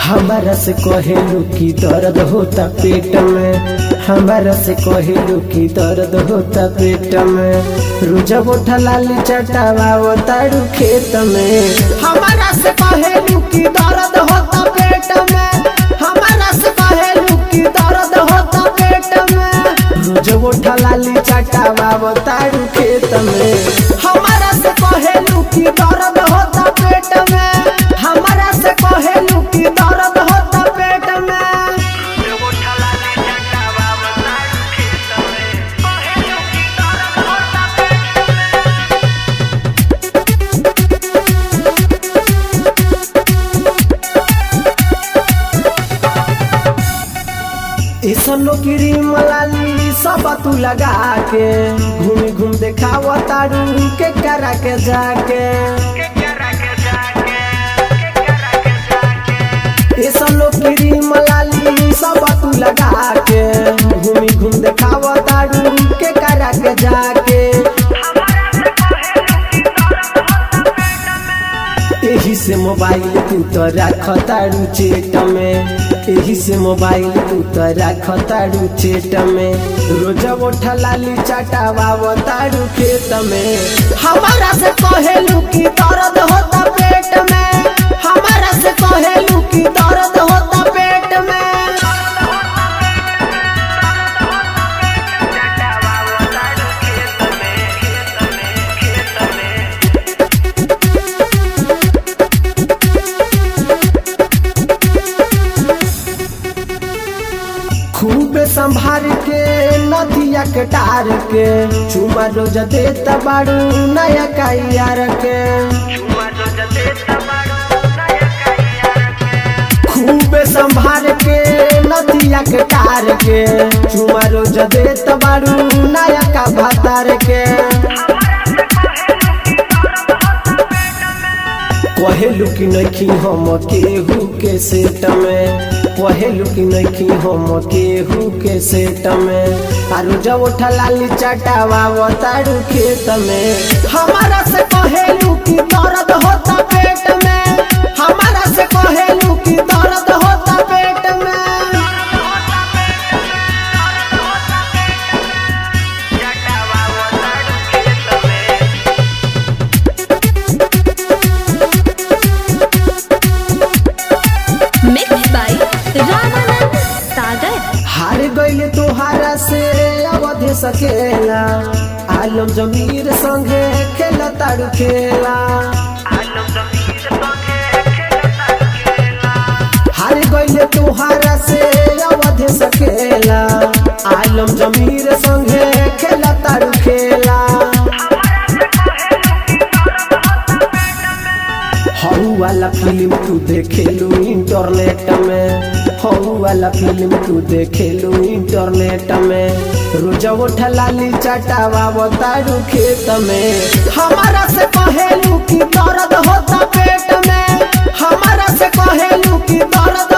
हमारा से कहेलू की दर्द होता पेट में हमारा से कहेलू की दर्द होता पेट में रुजा बोठा लाली चटावा तारू खेत में हमारा से कहेलू की दर्द होता पेट में हमारा से कहेलू की दर्द होता पेट में रुजा बोठा लाली चटावा तारू खेत में हमारा से कहेलू की दर्द होता पेट में हमारा से कहेलू की दर्द होता पेट में ऐसनो क्रीम लाली सब तू लगा के घूम घूम देखाव तारू के करा के जाके ऐसनो क्रीम लाली सब तू लगा के घूम घूम देखाव तारू के करा के जाके एही से मोबाइल तू तो रख तारू चेट में एही से मोबाइल तू तो रख तारू चेट में रोज उठा लाली चटावा तारू खेत में हमारा से कहेलू की दर्द होता पेट में हमारा से कहेलू की दर्द होता पेट में खूब संभार के नदिया के टार के चुमा रोज देता बारू नया कैयार के खूब संभार के नदिया के टार के चुमा रोज देता बारू नया का भातार के कहेलू कि नखी हम केहू के सेट में कहेलू कि नखी हम केहू के सेट में आरु जब उठा लाली चटावा तारू खेत में हमारा से कहेलू कि दर्द होता पेट में हमारा से कहेलू कि दर्द होता पेट में mixed by Ramanand Sagar. हार गईले तोहारा से अवधि सकेला आलम जमीर संगे खेला तारू खेला हार गईले तोहारा से अवधि सकेला आलम जमीर संगे खेला तारू खेला हऊ वाला फिल्म तू देखेलू इंटरनेट में हऊ वाला फिल्म तू देखेलू इंटरनेट में रोज उठा लाली चटावा तारू खेत में हमारा से कहेलू की दर्द होता पेट में हमारा से कहेलू की दर्द